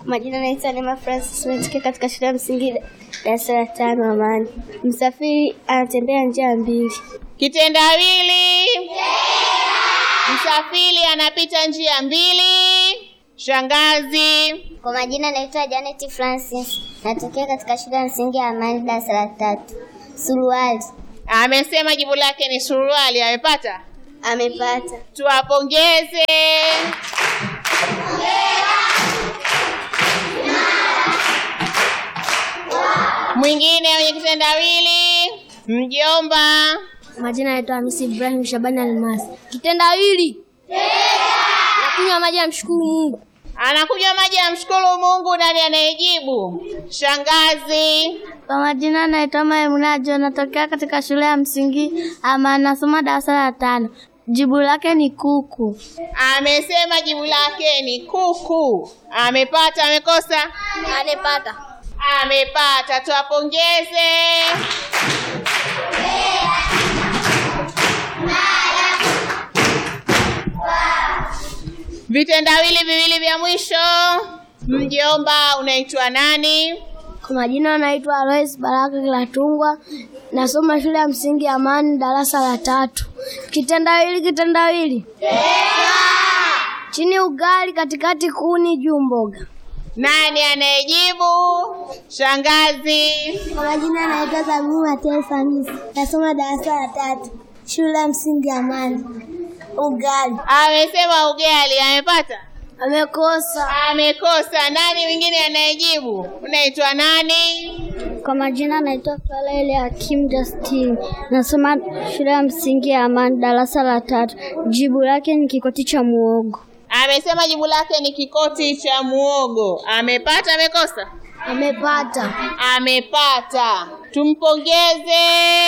Majina naitwa Neema Francis, natokea katika shule ya msingi darasa la tano Amani. Msafiri anatembea njia mbili. Kitendawili. Msafiri anapita njia mbili. Shangazi. Kwa majina naitwa Janet Francis, natokea katika shule ya msingi ya Amani darasa la tatu. Suruali Amesema jibu lake ni suruali. Amepata? amepata. Tuwapongeze. Mwingine mwenye kitendawili, mjomba. Majina naitwa Hamisi Ibrahim Shabani Almasi. Kitendawili nakunywa maji ya mshukuru Mungu. Anakunywa maji ya mshukuru Mungu. Nani anayejibu? Shangazi. Kwa majina naitwa Maimunajo, natokea katika shule ya msingi Amani, nasoma darasa la tano. Jibu lake ni kuku. Amesema jibu lake ni kuku. Amepata? Amekosa? Amepata. Amepata. Tuwapongeze. Vitendawili viwili vya mwisho. Mjomba, unaitwa nani? Kwa majina naitwa Alois Baraka Kilatungwa, nasoma shule ya msingi Amani, darasa la tatu. Kitendawili, kitendawili chini ugali, katikati kuni, juu mboga. Nani anayejibu? Shangazi. Kwa majina naitwa Zamiu Matias Hamisi, nasoma darasa la tatu, shule ya msingi Amani. Ugali Amesema ugali. Amepata? amekosa. Amekosa. Nani mwingine anayejibu? Unaitwa nani? Kwa majina naitwa Falaele Hakim Justin, nasoma shule ya msingi ya Amani, darasa la tatu. Jibu lake ni kikoti cha muogo. Amesema jibu lake ni kikoti cha muogo. Amepata? Amekosa? Amepata. Amepata. Tumpongeze.